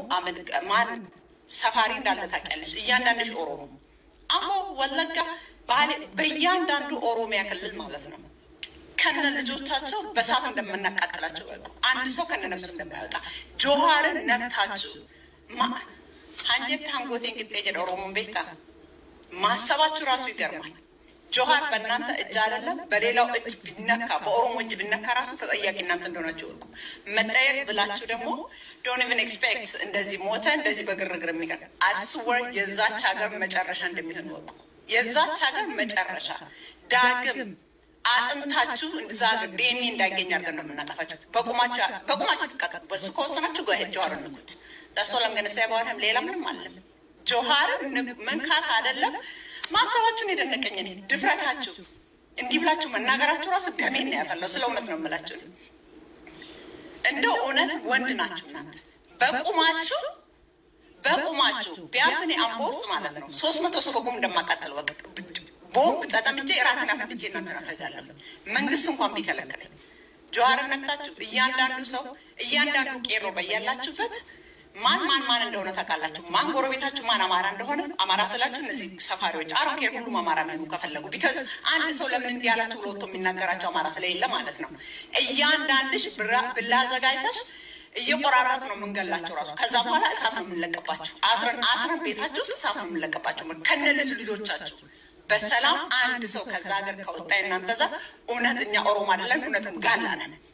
አመድ ማን ሰፋሪ እንዳለ ታውቂያለሽ። እያንዳንድሽ ኦሮሞ አምቦ፣ ወለጋ፣ ባሌ በእያንዳንዱ ኦሮሚያ ክልል ማለት ነው ከነ ልጆቻቸው በሳት እንደምናቃጥላቸው በቁ አንድ ሰው ከነ ነፍሱ እንደማይወጣ ጆሃርን ነክታችሁ ሀንጀት ሀንጎቴን ቅጤ ጀደ ኦሮሞን ቤታ ማሰባችሁ ራሱ ይገርማል። ጆሃር በእናንተ እጅ አይደለም በሌላው እጅ ቢነካ በኦሮሞ እጅ ቢነካ ራሱ ተጠያቂ እናንተ እንደሆናችሁ እወቁ። መጠየቅ ብላችሁ ደግሞ ዶንት ኢቨን ኤክስፔክት እንደዚህ ሞተ እንደዚህ በግርግር የሚቀር አስወር የዛች ሀገር መጨረሻ እንደሚሆን እወቁ። የዛች ሀገር መጨረሻ ዳግም አጥንታችሁ እዛ ሀገር ዲኤንኤ እንዳይገኝ አድርገን ነው የምናጠፋችሁ። በቁማችሁ በቁማችሁ ትቀጠሉ። በሱ ከወሰናችሁ ጋር ጆሃርን ንኩት። ዳሶላም ገነሳ በኋላም ሌላ ምንም አለም ጆሃርን መንካት አይደለም ማሰባችሁን የደነቀኝ እኔ ድፍረታችሁ እንዲህ ብላችሁ መናገራችሁ ራሱ ደሜን ነው ያፈላው። ስለ እውነት ነው የምላችሁ። እንደው እውነት ወንድ ናችሁ እናንተ በቁማችሁ በቁማችሁ ቢያንስ እኔ አምቦ ውስጥ ማለት ነው ሶስት መቶ ሰው በቁም እንደማቃጠል ወቅ ቦምብ ጠጠምጄ ራሴን አፈንድጄ እናንተን አፈጃለሁ። መንግስት እንኳን ቢከለክለኝ ጀዋርን ነክታችሁ እያንዳንዱ ሰው እያንዳንዱ ቄሮ በያላችሁበት ማን ማን ማን እንደሆነ ታውቃላችሁ። ማን ጎረቤታችሁ ማን አማራ እንደሆነ አማራ ስላችሁ እነዚህ ሰፋሪዎች አሮኬር ሁሉም አማራ ነው ከፈለጉ ቢካዝ አንድ ሰው ለምን እንዲህ ያላችሁ ብሎ ወጥቶ የሚናገራቸው አማራ ስለሌለ ማለት ነው። እያንዳንድሽ ብላ አዘጋጅተሽ እየቆራረጥ ነው የምንገላቸው ራሱ። ከዛ በኋላ እሳት ነው የምንለቀባቸው። አስረን አስረን ቤታችሁ ውስጥ እሳት ነው የምንለቀባቸው ከነ ልጅ ልጆቻችሁ በሰላም አንድ ሰው ከዛ ሀገር ከወጣ እናንተ ዛ እውነተኛ ኦሮሞ አይደለን፣ እውነትም ጋላ ነን።